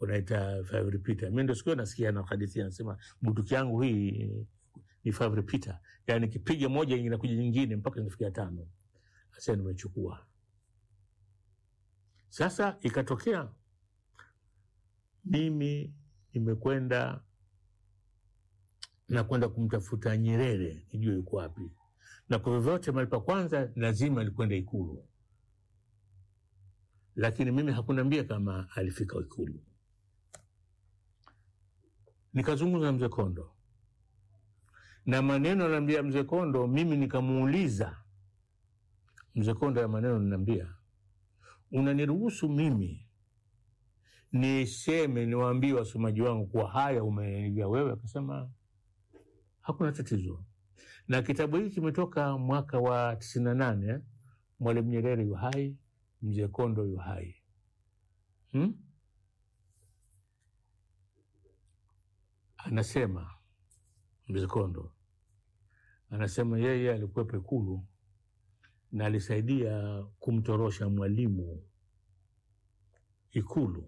unaita five repeater. Mimi ndio siku nasikia na hadithi anasema bunduki yangu hii ni five repeater, yani kipiga moja inakuja nyingine mpaka inafikia tano. Sasa nimechukua. Sasa ikatokea mimi nimekwenda na kwenda kumtafuta Nyerere nijue yuko wapi, na kwa vyovyote mahali pa kwanza lazima alikwenda Ikulu, lakini mimi hakuniambia kama alifika Ikulu. Nikazungumza na mzee Kondo na maneno anaambia mzee Kondo, mimi nikamuuliza mzee Kondo ya maneno ninaambia, unaniruhusu mimi niseme niwaambie wasomaji wangu kuwa haya umeniambia wewe? Akasema hakuna tatizo, na kitabu hiki kimetoka mwaka wa tisini na nane. Mwalimu Nyerere yu hai, mzee Kondo yu hai hmm? Anasema mzee Kondo anasema yeye alikuwepo Ikulu na alisaidia kumtorosha Mwalimu Ikulu,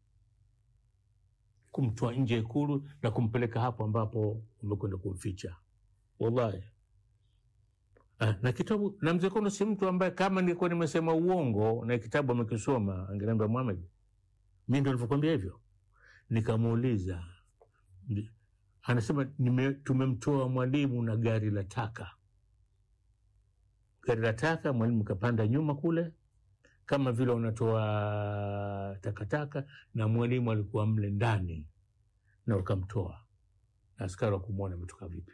kumtoa nje ya Ikulu na kumpeleka hapo ambapo umekwenda kumficha. Wallahi ah, na kitabu na mzee Kondo si mtu ambaye kama nilikuwa nimesema uongo na kitabu amekisoma angeniambia Muhammad, mi ndo nilivyokwambia hivyo. Nikamuuliza, anasema tumemtoa mwalimu na gari la taka gari la taka, mwalimu kapanda nyuma kule, kama vile unatoa takataka, na mwalimu alikuwa mle ndani na wakamtoa, na askari wakumwona ametoka vipi.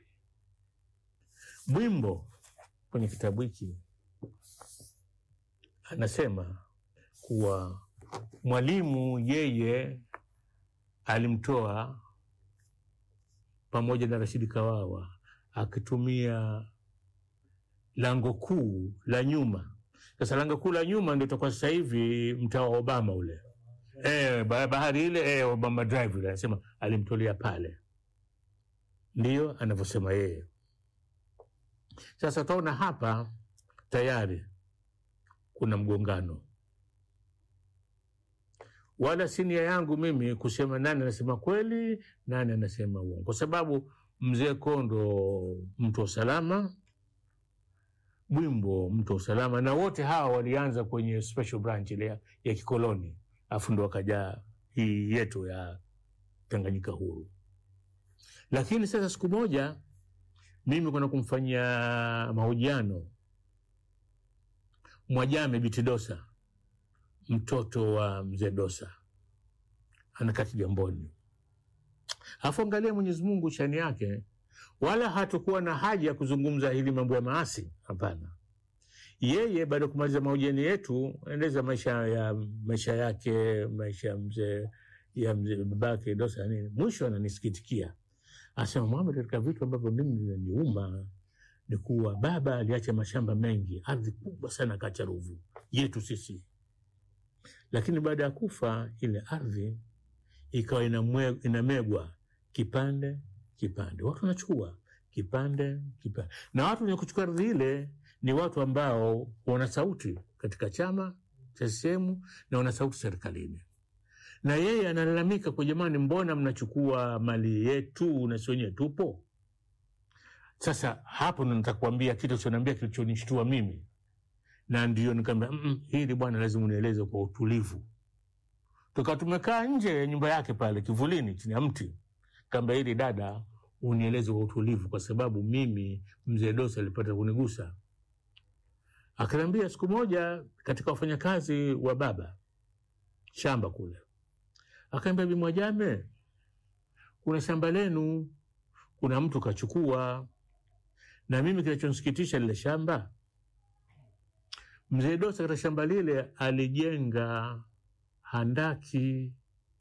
Bwimbo kwenye kitabu hiki anasema kuwa mwalimu yeye alimtoa pamoja na Rashidi Kawawa akitumia lango kuu la nyuma. Sasa lango kuu la nyuma ndio itakuwa sasa hivi mtaa wa Obama ule, eh, bahari ile, eh, Obama Drive ile, anasema alimtolea pale, ndiyo anavyosema yeye. Sasa utaona hapa tayari kuna mgongano, wala si nia yangu mimi kusema nani anasema kweli, nani anasema uongo, kwa sababu mzee Kondo mtu wa salama Bwimbo mtu wa usalama, na wote hawa walianza kwenye special branch ile ya, ya kikoloni, afu ndo wakaja hii yetu ya Tanganyika huru. Lakini sasa siku moja mimi kwenda kumfanyia mahojiano Mwajame Biti Dosa, mtoto wa mzee Dosa, anakaa Kigamboni. Afu angalia Mwenyezi Mungu shani yake wala hatukuwa na haja ya kuzungumza hili mambo ya maasi. Hapana, yeye baada ya kumaliza mahojiano yetu, endeza maisha ya maisha yake maisha ya mzee ya mzee babake Dosa nini, mwisho ananisikitikia, anasema Muhammad, katika vitu ambavyo mimi vinaniuma ni kuwa baba aliacha mashamba mengi, ardhi kubwa sana, kacha Ruvu yetu sisi, lakini baada ya kufa ile ardhi ikawa inamegwa kipande kipande watu wanachukua kipande kipande, na watu wenye kuchukua ardhi ile ni watu ambao wana sauti katika chama cha CCM na wana sauti serikalini. Na yeye analalamika kwa, jamani, mbona mnachukua mali yetu na si wenyewe tupo? Sasa hapo ndo nataka kuambia kitu choniambia kilichonishtua mimi, na ndio nikaambia mm, hili bwana, lazima unieleze kwa utulivu. Tukawa tumekaa nje ya nyumba yake pale kivulini chini ya mti, kaambia hili dada unieleze kwa utulivu, kwa sababu mimi mzee Dosa alipata kunigusa. Akaniambia siku moja katika wafanyakazi wa baba shamba kule, akaambia Bi Mwajame, kuna shamba lenu, kuna mtu kachukua, na mimi kinachonisikitisha lile shamba, mzee Dosa katika shamba lile alijenga handaki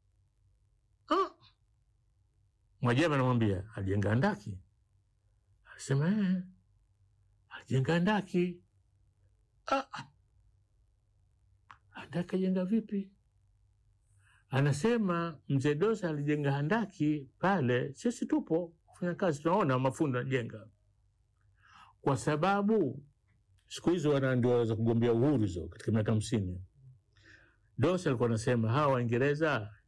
ah! Mwajama anamwambia alijenga handaki, alisema eh, alijenga handaki. Ah, handaki ajenga vipi? Anasema mzee Dosa alijenga handaki pale, sisi tupo kufanya kazi, tunaona mafundi anajenga, kwa sababu siku hizo wana ndio waweza kugombea uhuru hizo katika miaka hamsini. Dosa alikuwa anasema hawa Waingereza